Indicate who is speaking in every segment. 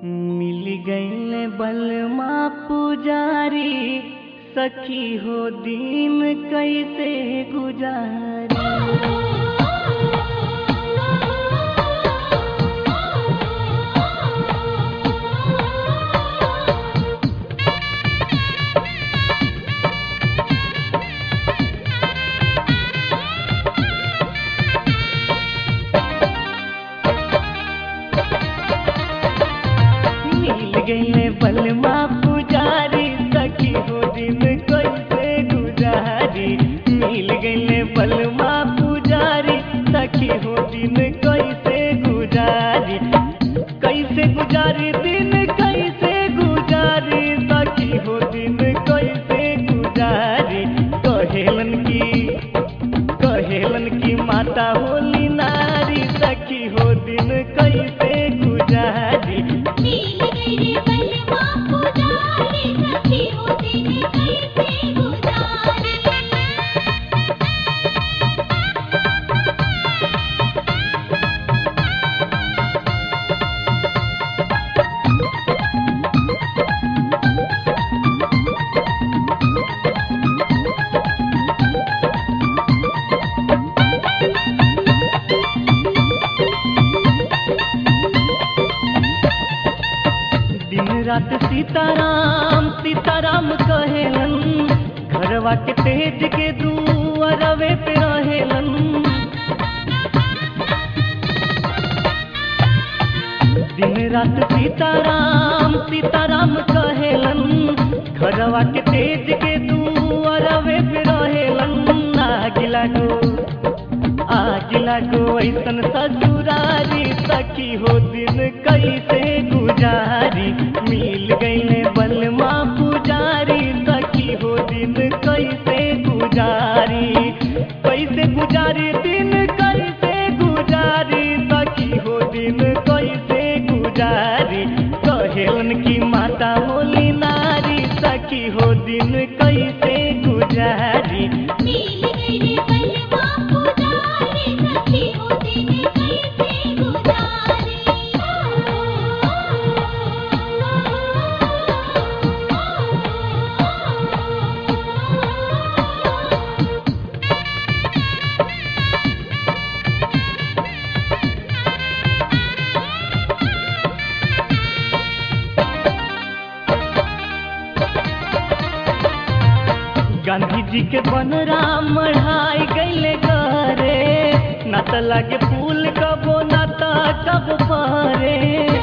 Speaker 1: मिल गईल बलमा पुजारी सखी हो दिन कैसे गुजारी मिल गईले बलमा पुजारी सखी हो दिन कैसे गुजारी मिल गईले बलमा पुजारी सखी हो दिन कैसे गुजारी कैसे गुजारी दिन कैसे गुजारी सखी हो दिन कैसे गुजारी कहेलन की कहेलन की माता होली नारी सखी हो दिन कैसे गुजारी
Speaker 2: मिल गई रे बलमा पुजारी सखी हो दिन कैसे गुजारी
Speaker 1: दिन रात सीताराम सीताराम कहेलन घरवा के तेज के दुआरवे पे रहेलन दिन रात सीताराम सीताराम कहेलन घरवा के तेज के दुआरवे पे रहेलन आगिला गो आगिला गो ऐसन ससुरारी सखी हो दिन कैसे गुजारी मिल गईले बलमा पुजारी सखी हो दिन कैसे गुजारी कैसे गुजारी दिन कैसे गुजारी सखी हो दिन कैसे गुजारी कहेलन की माता होली नारी सखी हो दिन कैसे गुजारी
Speaker 2: मिल गई रे बलमा पुजारी सखी हो दिन कैसे गुजारी
Speaker 1: गांधी जी के बनराम मढ़ाई गईले घरे न त लगे फूल कबो न त कब परे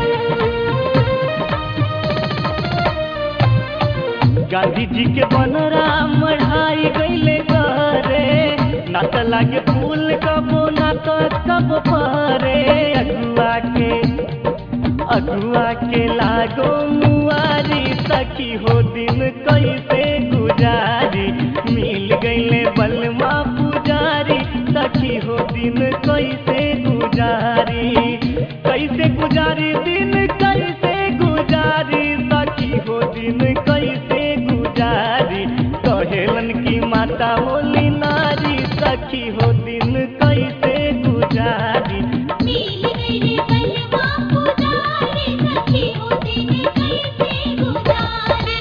Speaker 1: गांधी जी के बनराम मढ़ाई गईले घरे न त लगे फूल कबो न त कब परे अगुआ के अगुआ के लागो मुआरी सखी हो दिन कैसे गुजारी मिल गईले बलमा पुजारी सखी हो दिन कैसे गुजारी कैसे गुजारी दिन कैसे गुजारी सखी हो दिन कैसे गुजारी कहेलन की माता होली नारी सखी हो दिन कैसे गुजारी
Speaker 2: मिल गई रे बलमा पुजारी सखी हो दिन कैसे गुजारी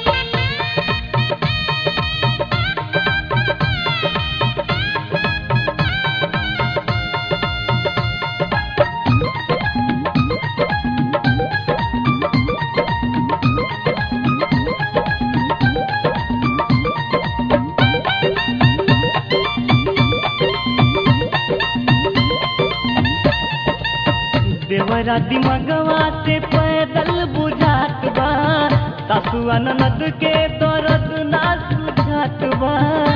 Speaker 1: देवरा दिमगवा से पैदल बुझात बा सासुआ ननद के दर्द ना सुझात बा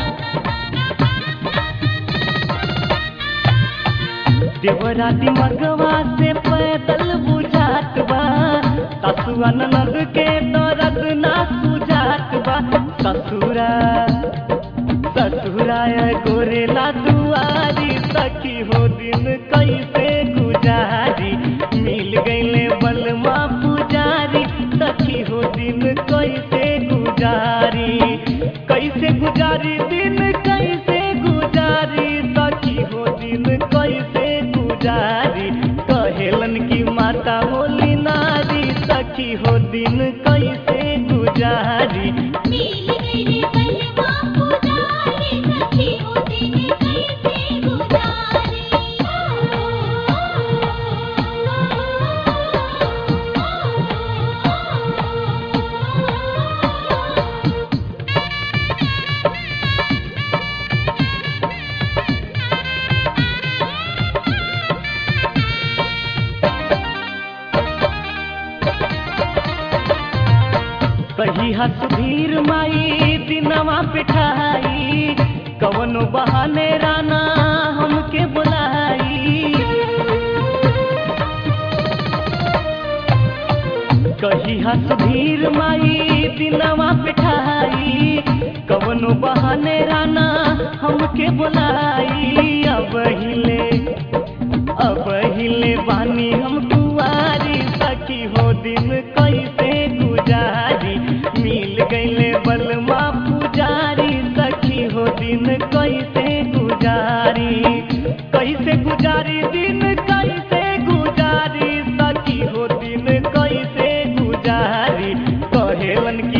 Speaker 1: देवरा दिमगवा से पैदल बुझात बा सासुआ ननद के दर्द ना सुझात बा ससुरा ससुराय गोरेला दुआरी सखी हो दिन कैसे गुजारी मिल गईले बलमा पुजारी सखी हो दिन कैसे गुजारी कैसे गुजारी दिन कैसे गुजारी सखी हो दिन कैसे गुजारी कहेलन की माता होली नारी सखी कही सुधीर माई दिनवा पिठाई कवनो बहाने राना हमके बुलाई कही सुधीर माई दिनवा पिठाई कवनो बहाने राना हमके बुलाई अब हिले अब हिले बानी हम कुआरी सखी हो दिन कैसे गुजारी मिल गईले बलमा पुजारी सखी हो दिन कैसे गुजारी कैसे गुजारी दिन कैसे गुजारी सखी हो दिन कैसे गुजारी कहेलन